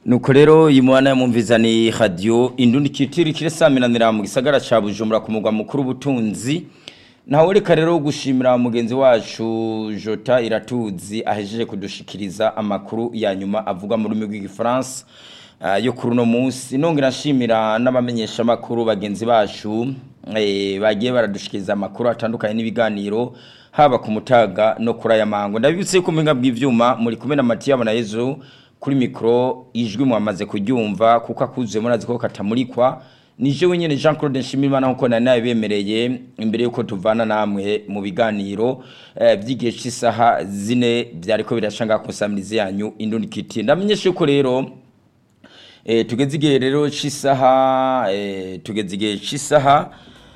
nuko rero iyi mwana yamumviza ni radiyo indundi kitiri kire saminanira mu gisagara ca bujumbura ku mugwa mukuru w'ubutunzi nawe reka rero gushimira mugenzi wacu jota iratuzi ahejeje kudushikiriza amakuru ya nyuma avuga mu rurimi rw'igifaransa uh, yo kuri uno munsi nongera nshimira n'abamenyesha amakuru bagenzi bacu eh, bagiye baradushikiriza amakuru atandukanye n'ibiganiro haba ku mutaga no kuri aya mango ndabibutse ko mpinga bw'ivyuma muri kumwe na Matiya Bonayezu kuri mikro ijwi mwamaze kuryumva kuko akuzuye murazi ko katamurikwa nije wenyene Jean Claude Nshimirimana nkuko nari nabibemereye imbere yuko tuvana namwe mu biganiro eh, by'igihe cy'isaha zine byariko birashanga kusamiriza yanyu indundi kiti ndamenyeshe ko rero eh, tugeze igihe rero cy'isaha eh, tugeze igihe cy'isaha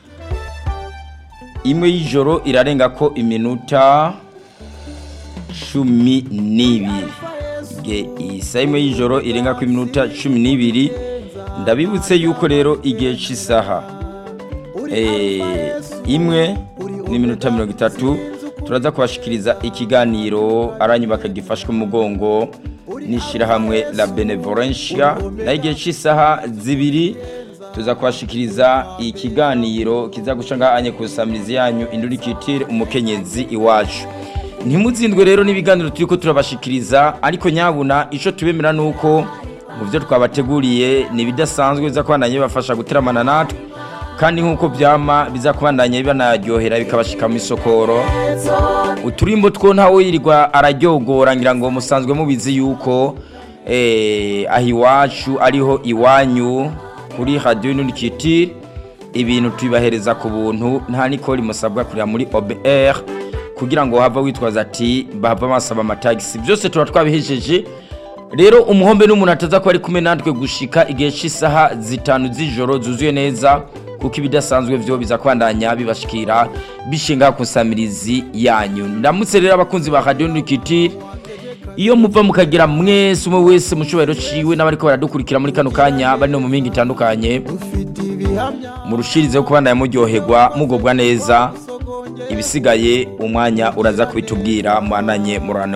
imwe y'ijoro irarenga ko iminota cumi n'ibiri igihe isaha imwe y'ijoro irenga ko iminota cumi n'ibiri ndabibutse yuko rero igihe cy'isaha imwe n'iminota mirongo itatu turaza kubashikiriza ikiganiro aranyubaka gifashwe umugongo n'ishyirahamwe la benevolencia naho igihe cy'isaha zibiri tuza kubashikiriza ikiganiro kiza guca ngahanye ku isamirizi yanyu indurikitire umukenyezi iwacu ntimuzindwe rero n'ibiganiro turi ko turabashikiriza ariko nyabuna icyo tubemera ni uko mu byo twabateguriye ni ibidasanzwe biza kubandanya bibafasha guteramana natwe kandi nk'uko byama biza kubandanya bibanaryohera bikabashika mu isokoro uturimbo two ntawe yirirwa araryogora ngira ngo musanzwe mubizi yuko aho iwacu ariho iwanyu kuri radiyo n'urukitire ibintu tubibahereza ku buntu nta nikori musabwa kurira muri obr kugira ngo hava witwaza ati bahava basaba amatagisi byose tuba twabihejeje rero umuhombe n'umuntu ataza ko ari kumwe natwe gushika igihe cy'isaha zitanu z'ijoro zuzuye neza kuko ibidasanzwe byo biza kwandanya bibashikira bishinga ku nsamirizi yanyu ndamutse rero abakunzi ba radiyo n'urukitire iyo muva mukagira mwese umwe wese mu cyubahiro ciwe n'abariko baradukurikira muri kano kanya bari no mu mingi itandukanye murushirizeho kubandanya muryoherwa mugobwa neza ibisigaye umwanya uraza kubitubwira mwananye murane